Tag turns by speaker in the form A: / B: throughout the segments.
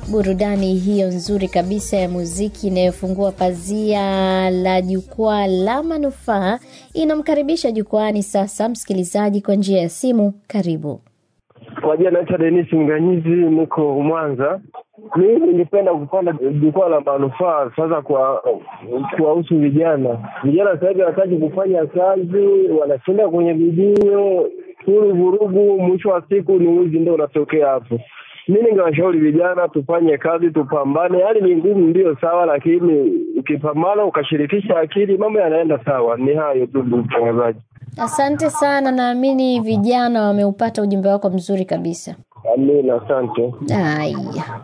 A: burudani hiyo nzuri kabisa ya muziki inayofungua pazia la jukwaa la manufaa inamkaribisha jukwaani sasa msikilizaji kwa njia ya simu. Karibu.
B: Kwa jina naitwa Denis Mganyizi, niko Mwanza. Mimi ningependa kupanda jukwaa la manufaa sasa kwa kuwahusu vijana. Vijana sasa hivi hawataki kufanya kazi, wanashinda kwenye video huru vurugu, mwisho wa siku ni wizi ndio unatokea hapo. Mi ningewashauri vijana tufanye kazi, tupambane. Hali ni ngumu, ndio sawa, lakini ukipambana ukashirikisha akili, mambo yanaenda sawa. Ni hayo tu, ndugu mtangazaji.
A: Asante sana, naamini vijana wameupata ujumbe wako mzuri kabisa.
B: Amina, asante.
A: Haya,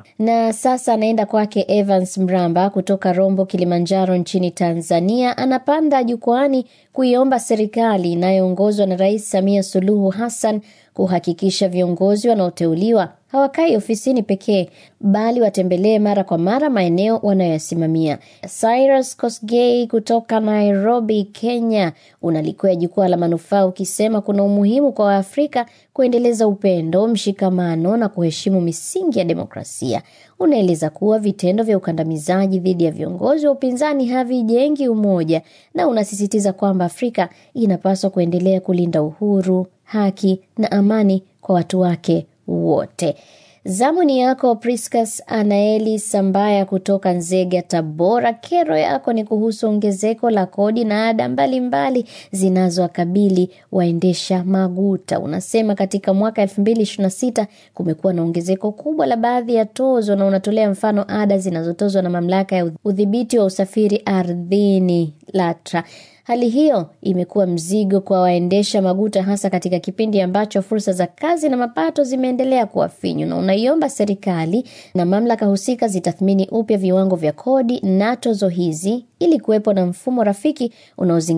A: na sasa anaenda kwake Evans Mramba kutoka Rombo, Kilimanjaro nchini Tanzania. Anapanda jukwaani kuiomba serikali inayoongozwa na Rais Samia Suluhu Hassan kuhakikisha viongozi wanaoteuliwa hawakai ofisini pekee bali watembelee mara kwa mara maeneo wanayoyasimamia. Cyrus Kosgei kutoka Nairobi, Kenya, unalikwea jukwaa la manufaa ukisema kuna umuhimu kwa Waafrika kuendeleza upendo, mshikamano na kuheshimu misingi ya demokrasia. Unaeleza kuwa vitendo vya ukandamizaji dhidi ya viongozi wa upinzani havijengi umoja, na unasisitiza kwamba Afrika inapaswa kuendelea kulinda uhuru, haki na amani kwa watu wake wote. Zamu ni yako Priscus Anaeli Sambaya kutoka Nzega, Tabora. Kero yako ni kuhusu ongezeko la kodi na ada mbalimbali zinazowakabili waendesha maguta. Unasema katika mwaka 2026 kumekuwa na ongezeko kubwa la baadhi ya tozo, na unatolea mfano ada zinazotozwa na mamlaka ya udhibiti wa usafiri ardhini LATRA. Hali hiyo imekuwa mzigo kwa waendesha maguta hasa katika kipindi ambacho fursa za kazi na mapato zimeendelea kuwa finyu, na unaiomba serikali na mamlaka husika zitathmini upya viwango vya kodi na tozo hizi ili kuwepo na mfumo rafiki unaozingatia